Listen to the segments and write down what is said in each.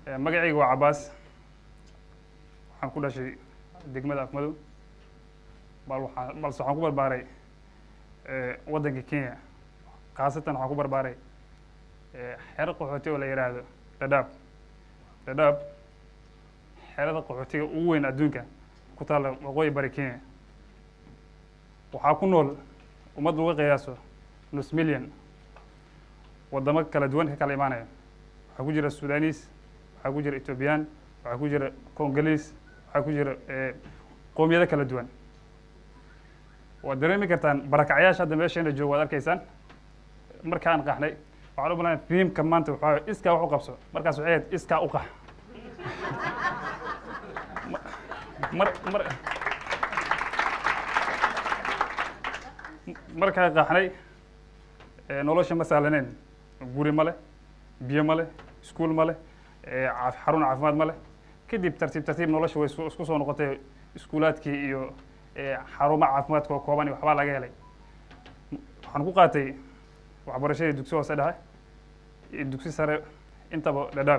magacayga waa cabaas waxaan ku dhashay degmada afmadow bal waxaa balse waxaan ku barbaaray waddanka kenya khaasatan waxaan ku barbaaray xero qaxooti oo la yidhaahdo dhadhaab dhadhaab xerada qaxootiga ugu weyn adduunka ku taalla waqooyi bari kenya waxaa ku nool ummad laga qiyaaso nus million waddamo kala duwan ka kala imaanaya waxaa ku jira sudanis waxaa ku jira ethoobiyan waxaa ku jira congoliis waxaa ku jira qoomiyado kala duwan waad dareemi kartaan barakacyaasha hadda meesheena joogo waad arkaysaan markaan qaxnay waxaan u balan fiimka maanta waxaa iskaa wax u qabso markaas waxay ahayd iskaa u qax mar mar markaa qaxnay nolosha ma sahlaneen guri ma leh biyo ma leh iskuol ma leh xarun caafimaad ma leh kadib tartiib tartiib nolosha way isku soo noqotay iskuulaadkii iyo xarumaha caafimaadka oo kooban iyo waxbaa laga helay waxaan ku qaatay waxbarashadii dugsi hoose dhexe iyo dugsi sare intaba dhadhaab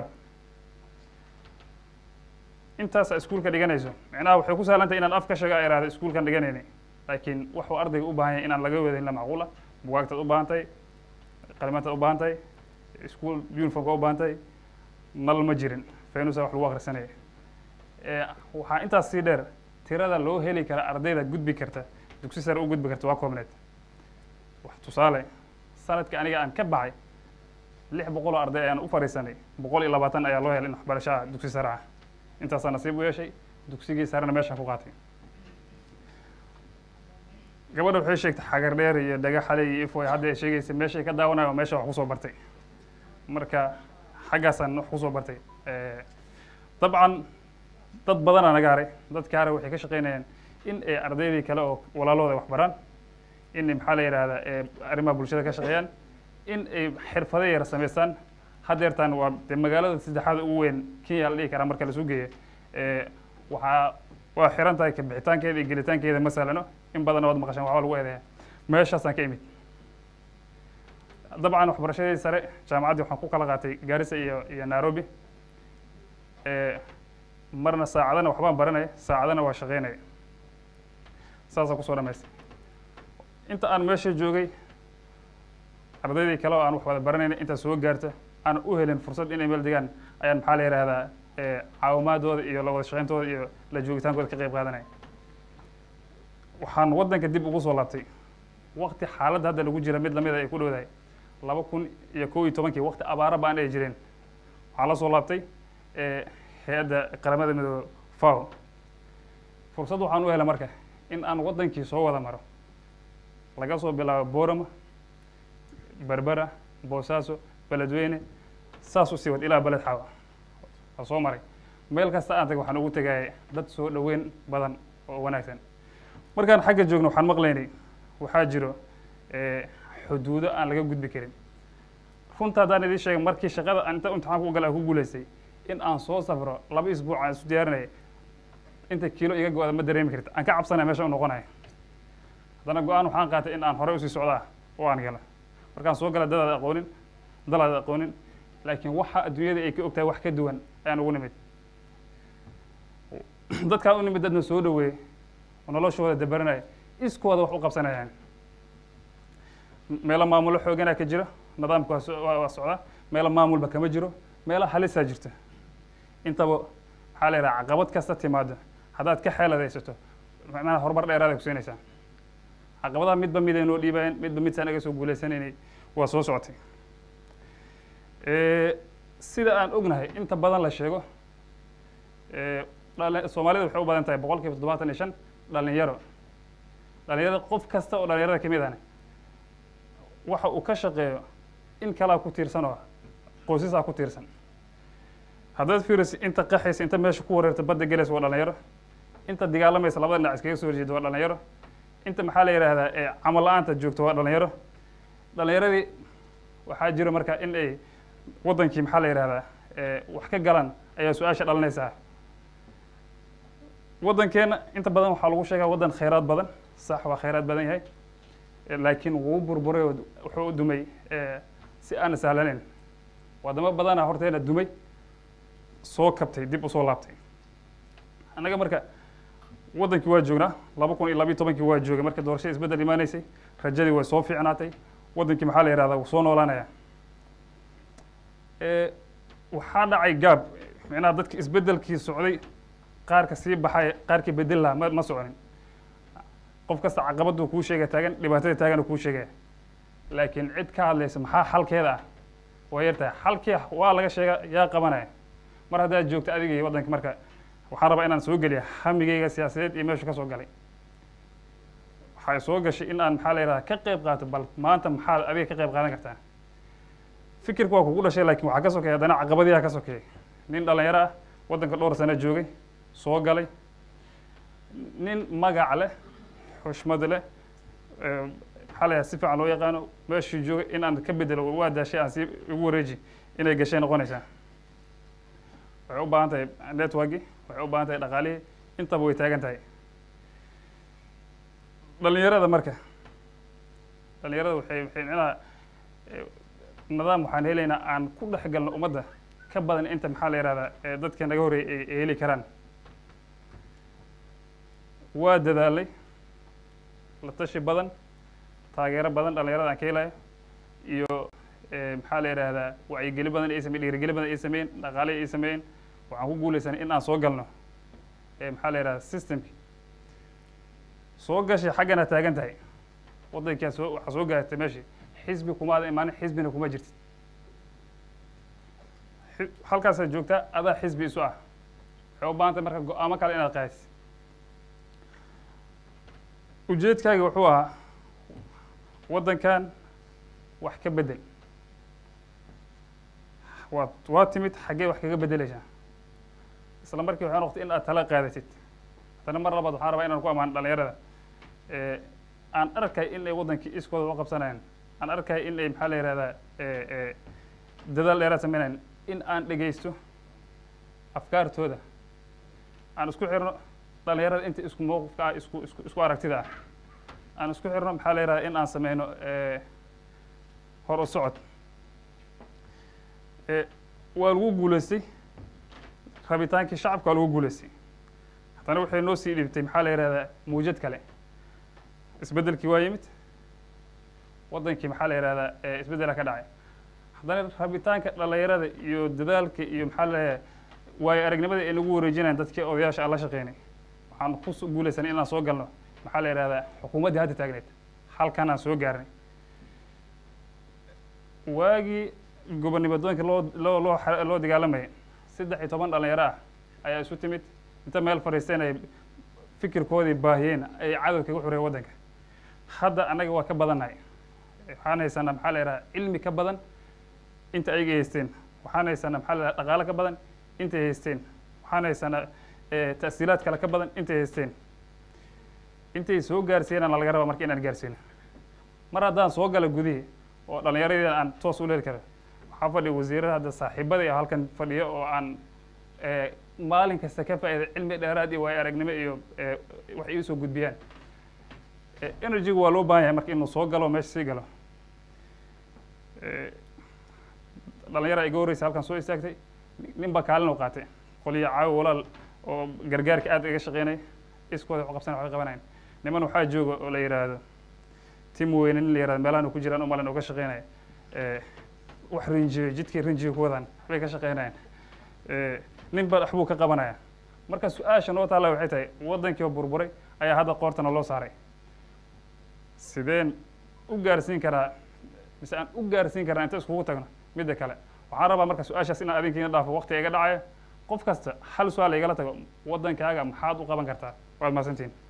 intaasa iskuulka dhiganayso micnaha waxay ku sahlantahay inaan af ka sheego a ihahdo iskuulkan dhiganayna laakiin waxuu ardayga u baahan yahay inaan laga wadahin la macquula bugaagtaad u baahan tahay qalimaantaad u baahan tahay iskuol uniformka u baahan tahay nal ma jirin fenusa wax lagu akrisanaya waxaa intaas sii dheer tirada loo heli kara ardayda gudbi karta dugsi sare u gudbi karta waa koobneed wax tusaale sanadka aniga aan ka baxay lix boqol oo arday ayaan u fadhiisanay boqol iyo labaatan ayaa loo helay in waxbarashaha dugsi sare ah intaasaa nasiib u yeeshay dugsigii sarena meeshaan ku qaatay gabadha waxay sheegtay xagar dheer iyo dhagaxale iyo ifoy hadda ay sheegaysa meeshay ka daawanayo meesha wax kusoo bartay marka xaggaasaan wax kusoo bartay dabcan dad badanaa naga haray dadka hare waxay ka shaqeynayaan in ay ardaydii kale oo walaalooda wax baraan in maxaa la yidhahdaa arrimaha bulshada ka shaqeeyaan in ay xirfado yar samaystaan hadeertaan waa de magaalada saddexaada ugu weyn kenya la dhihi karaa marka lasu geeyo waxaa waa xiran tahay kabixitaankeeda iyo gelitaankeeda ma sahlano in badanna waad maqashaan waxba lagu eedeeya meeshaasaan ka imid dabcan waxbarashadii sare jaamacaddii waxaan ku kala qaatay gaarisa iyo iyo nairobi marna saacadana waxbaan baranaya saacadana waa shaqeynaya saasaan kusoo dhamaystay inta aan meesha joogay ardaydii kale oo aan wax wada baranayna intaa soo gaarta aan u helin fursad inay meel degaan ayaan maxaa la yihahdaa caawimaadooda iyo la wada shaqeyntooda iyo la joogitaankooda ka qeyb qaadanaya waxaan waddanka dib ugu soo laabtay wakti xaaladda hadda lagu jira mid lamida ay ku dhowdahay laba kun iyo kow iyo tobankii wakti abaara baan ay jireen waxaan la soo laabtay hay-adda qaramada midoobe fao fursad waxaan u helay marka in aan waddankii soo wada maro laga soo bilaabo borama berbera boosaaso beledweyne saas u sii wad ilaa beled xaawa waa soo maray meel kasta aan tag waxaan ugu tegaya dad soo dhoweyn badan oo wanaagsan markaan xagga joogno waxaan maqlaynay waxaa jiro xuduudo aan laga gudbi karin runta haddaan idiin sheegay markii shaqada aan inta imtixaanka u gala aan ku guulaystay in aan soo safro laba isbuuc aan isu diyaarinaya inta kiilo iga go-da ma dareemi karta aan ka cabsanaya meesha u noqonaya haddana go-aan waxaan qaatay in aan horey usii socdaa oo aan gala markaan soo gala dadaada aqoonin dalaada aqoonin laakiin waxa adduunyada ay ka og tahay wax ka duwan ayaan ugu nimid dadkaan u nimid dadna soo dhaweeyey oo noloshooda dabaranaya iskooda wax u qabsanayaan meelo maamulo xooganaa ka jira nidaamka waa socdaa meelo maamulba kama jiro meelo halisaa jirta intaba maxaa la yidhaha caqabad kasta timaado haddaad ka xeeladaysato macnaha horumar dheeraada kusiinaysaa caqabadaha midba mid ay noo dhiibayeen midba mid saan aga soo guuleysanaynay waa soo socotay sida aan ognahay inta badan la sheego soomaalida waxay u badan tahay boqol kiiba toddobaatan iyo shan dhalinyaro dhalinyarada qof kasta oo dhalinyarada kamid ahna waxa uu ka shaqeeyo in kalaa ku tiirsan oo qoysasaa ku tiirsan haddaad fiirayso inta qaxaysa inta meesha ku wareerta badda gelaysa waa dhalinyaro inta dagaalamaysa labada dhinac iskaga soo horjeeda waa dhalinyaro inta maxaa la yidhaahdaa camal la-aanta joogto waa dhalinyaro dhalinyaradii waxaa jiro marka in ay waddankii maxaa la yidhahdaa wax ka galaan ayaa su-aasha dhalinaysaa waddankeena inta badan waxaa lagu sheegaa waddan khayraad badan sax waa khayraad badan yahay laakiin wuu burburay oo wuxuu u dumay si aan sahlanayn wadamo badana horteena dumay soo kabtay dib usoo laabtay annaga marka waddankii waa joognaa laba kun iyo labiyo tobankii waa joogay marka doorashada isbeddel imaanaysay rajadii way soo fiicnaatay waddankii maxaa la yihahdaa wuu soo noolaanaya waxaa dhacay gaab micnaha dadki isbeddelkii socday qaarka sii baxay qaarkii bedel lahaa ma ma soconin qof kasta caqabaduu kuu sheegaya taagan dhibaatada taagan kuu sheegaya laakiin cid ka hadlaysa maxaa xalkeeda ah waa yar tahay xalkii waa laga sheega yaa qabanaya mar haddaad joogto adiga iyo waddanka marka waxaan rabaa inaan soo geliya hamigeyga siyaasadeed iyo meeshu ka soo galay waxay soo gashay in aan maxaa la yihahda ka qeyb qaato bal maanta maxaad adiga ka qeyb qaadan kartaa fikirku waa kugu dhashay lakin waxaa ka sokeeya haddana caqabadiyaa ka sokeeyay nin dhalinyaro ah waddanka dhowr sano joogay soo galay nin magac leh xushmad leh maxaa la yihahda si fiican loo yaqaano meeshuu joogay in aan ka bedelo waa daashay aan sii igu wareeji inay gashay noqonaysaa waxay u baahan tahay networki waxay u baahan tahay dhaqaalihii intaba way taagan tahay dhalinyarada marka dhalinyarada waxay waxay micnaha nidaam waxaan helaynaa aan ku dhex galno ummadda ka badan inta maxaa la yihahdaa dadka naga horreeyay ay heli karaan waa dadaalay la tashi badan taageero badan dhalinyarada aan ka helayo iyo maxaa la yihahdaa wacyigeli badan ay samey dhiirigeli badan ay sameeyeen dhaqaale ay sameeyeen waxaan ku guuleysanay in aan soo galno maxaa la yihahda systemki soo gashay xaggana taagan tahay waddankaa soo waxaa soo gaartay meeshii xisbi kuma ada imaanin xisbina kuma jirtid halkaasaad joogtaa adaa xisbi isu ah waxay u baahan tahay marka go-aamo kale inaad qaadis ujeedkaaga wuxuu ahaa waddankan wax ka bedel waad waa timid xaggee wax kaga bedeleysaa isla markii waxay noqotay in aad tala qaadatid haddana mar labaad waxaan rabaa inaan ku amaano dhalinyarada aan arkay in ay waddankii iskooda u qabsanayaan aan arkay in ay maxaa la yihahdaa dadaal dheeraad sameynayan in aan dhegeysto afkaartooda aan isku xirno dhalinyarada inta isku mowqifka ah isku isku isku aragtida ah aan isku xirno maxaa la yihahdaa in aan sameyno hor u socod waa lagu guuleystay rabitaankii shacabka waa lagu guuleystay haddana waxay noo sii dhibtay maxaa la yihahdaa muujad kale isbeddelkii waa yimid waddankii maxaa la yihahdaa isbeddela ka dhacay haddana rabitaanka dhalinyarada iyo dadaalka iyo maxaa la waayo aragnimada ay nagu wareejinayan dadkii odayaasha aan la shaqeynay waxaan ku guuleysanay inaan soo galno maxaa la yihahdaa xukuumaddii hadda taagneed halkan aan soo gaarnay waagii gobonimadooyinka loo loo loo loo dagaalamayay saddex iyo toban dhalinyaro ah ayaa isu timid inta meel fadhiisteen ay fikirkoodii baahiyeen ay cadow kaga xureen waddanka hadda annaga waa ka badannahay waxaan haysanaa maxaa la yidhaha cilmi ka badan inta ayaga haysteen waxaan haysanaa maxaa la yidhaha dhaqaalo ka badan intay haysteen waxaan haysanaa ta'siilaad kale ka badan intay haysteen intay soo gaarsiinana laga rabaa marka inaan gaarsiino mar haddaan soo gala gudihii oo dhallinyaradii aan toos u leeli karo waxaa fadhiya wasiirada hadda saaxiibadii halkan fadhiyo oo aan maalin kasta ka faa'iida cilmi dheeraad iyo waayo aragnimo iyo wax ii soo gudbiyaan energygu waa loo baahan yahay marka inuu soo galo meesha sii galo dhalinyara iga horreysa halkan soo istaagtay nin baa kaalin u qaatay qoliyo caawi walaal oo gargaarka aad iga shaqeynay iskooda wax qabsan waxay qabanayan niman waxaa jooga oo la yidhaahdo tim weyne nin la yihahdo meelahan ku jiraan umalin oo ka shaqeynaya wax rinjiyo jidkii rinjiga ku wadaan waxbay ka shaqeynayaan nin ba waxbuu ka qabanaya marka su-aasha noo taalla waxay tahay waddankii oo burburay ayaa hadda qoortana loo saaray sideen u gaarsiin karaa mise aan u gaarsiin karaa inta iskugu tagno midda kale waxaan rabaa marka su-aashaas inaan adinkiina dhaafo wakti iga dhacaya qof kasta hal su-aal igala tago waddankaaga maxaad u qaban kartaa waad mahadsantihin